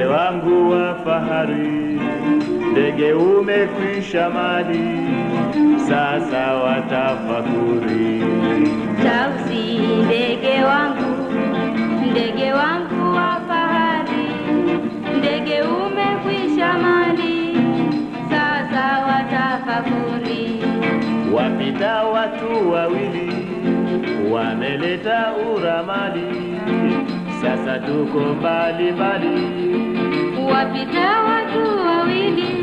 ndege wangu wa fahari, ndege umekwisha mali, sasa watafakuri. Tausi ndege wangu, ndege wangu wa fahari, ndege umekwisha mali, sasa watafakuri. Wapita watu wawili, wameleta uramali, sasa tuko mbali mbali. Wapita watu wawili